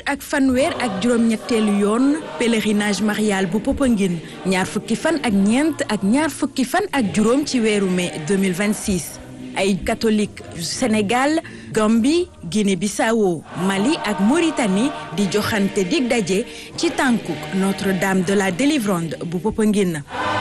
ak fanweer ak juróom-ñetteelu yoon pèlerinage marial bu Popenguine ñaar fukki fan ak ñeent ak ñaar fukki fan ak juróom ci weeru mai 2026 ay catholique yu Sénégal Gambie Guinée-Bissau Mali ak Mauritanie di joxante dig daje ci tànkuk Notre-Dame de la Délivrande bu Popenguine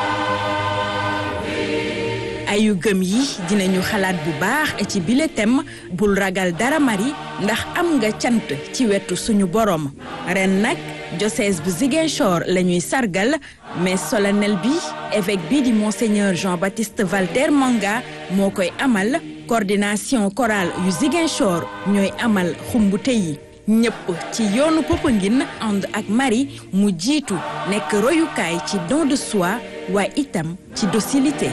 ayu gëm yi dinañu xalaat bu baax ci bile thème bul ragal dara mari ndax am nga cant ci wetu suñu borom ren nag diocèse bu Ziguinchor la ñuy sargal mais solennel bi évêque bi di monseigneur Jean-Baptiste Valter Manga moo koy amal coordination chorale yu Ziguinchor ñooy amal xumbute yi ñëpp ci yoonu Popenguine ànd ak Marie mu jiitu nekk royukaay ci don de soi waaye itam ci docilité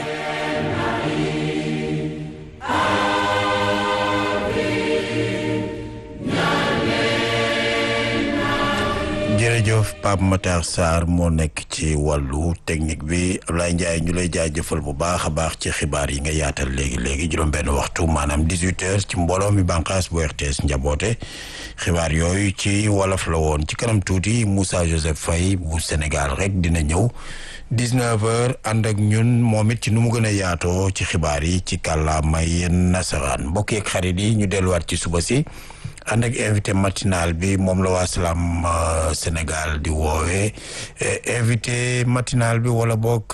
jërëjëf Pape Matar Sarr moo nekk ci wàllu technique bi Ablaye Ndiaye ñu lay jaajëfal bu baax a baax ci xibaar yi nga yaatal léegi léegi juróom-benn waxtu maanaam 18 heures ci mbooloo mi bànqaas bu RTS njaboote xibaar yooyu ci wolof la woon ci kanam tuuti Moussa Joseph Faye bu Sénégal rek dina ñëw 19 heures ànd ak ñun moom it ci nu mu gën a yaatoo ci xibaar yi ci kàllaamay nasaraan mbokk yeeg xarit yi ñu delluwaat ci suba si. ànd ak invité matinal bi moom la waa Salam Sénégal di woowee invité matinal bi wala boog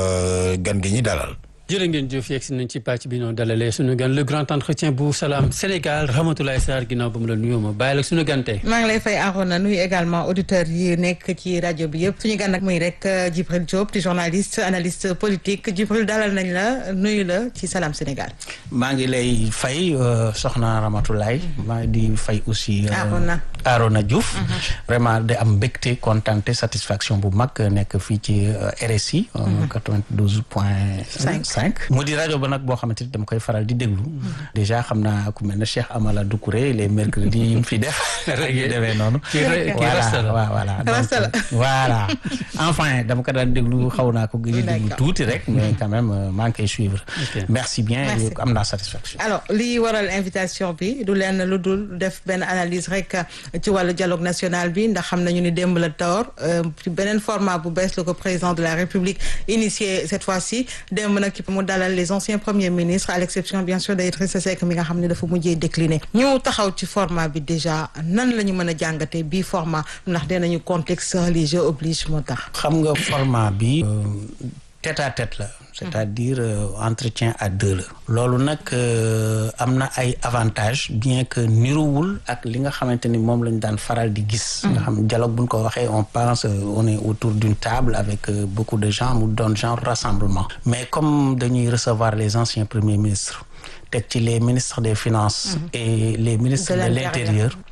gan gi ñi dalal. jërë ngeen jëf yegg si nañ ci pàcc bi noonu dalalee suñu gan le grand entretien bu Salam Sénégal Ramatoulaye Sarr ginnaaw ba mu la nuyoo ma bàyyi la suñu gan tey. maa ngi lay fay Arona nuyu également auditeurs yi nekk ci rajo bi yëpp suñu gan nag muy rek Djibril Diop di journaliste analyste politique Djibril dalal nañ la nuyu la ci Salam Sénégal. maa ngi lay fay soxna Ramatoulaye maa ngi di fay aussi. Arona Arona Diouf. vraiment de am mbégte contenté satisfaction bu mag nekk fii ci RSI. 92 point 5. mu di rajo ba nag boo xamante ni dama koy faral di déglu. déjà xam naa ku mel ne Cheikh Amala Doucouré les mercredis yi mu fi def. rek yu demee noonu. voilà voilà voilà enfin dama ko daan déglu xaw naa ko gëj a déglu tuuti rek. mais quand même maa ngi koy suivre. merci bien am naa satisfaction. alors li waral invitation bi du leen lu dul def benn analyse rek ci wàllu dialogue national bi ndax xam nañu ni démb la door ci beneen format bu bees la ko président de la république initié cette fois-ci démb nag mu dalal les anciens premiers ministres à l'exception bien sûr d'Idrissa Seck mi nga xam ne dafa mujjee décliné ñu taxaw ci format bi déjà nan la ñu mën a jàngatee bii format ndax dinañu contexte religieux oblige moo tax. xam nga format bi tête à tête la. c'est-à-dire entretien à deux la. loolu nag am na ay avantages bien que niruwul ak li nga xamante ni moom lañ daan faral di gis. nga xam dialogue bu ñu ko waxee on pense on est autour d'une table avec beaucoup de gens mu doon genre rassemblement. mais comme dañuy recevoir les anciens premiers ministres teg ci les ministres des finances. et les ministres de l'intérieur